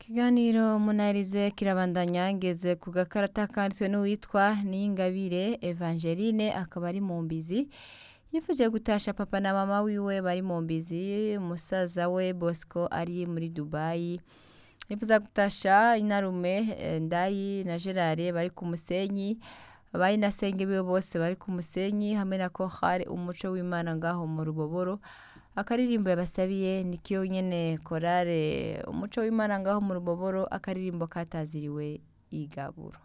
Ikiganiro munarize kirabandanya ngeze ku gakarata kanditswe n'uwitwa Niyingabire Evangeline akaba ari mu mbizi yifuje gutasha papa na mama wiwe bari mu mbizi musaza we Bosco ari muri Dubai yifuza gutasha inarume eh, Ndayi na Gerard bari ku musenyi bari na senge biwe bose bari ku musenyi hamwe na Kohari umuco w'Imana ngaho mu ruboboro akaririmbo yabasabiye nikiyo nyene korale umuco w'Imana ngaho mu ruboboro akaririmbo kataziriwe igaburo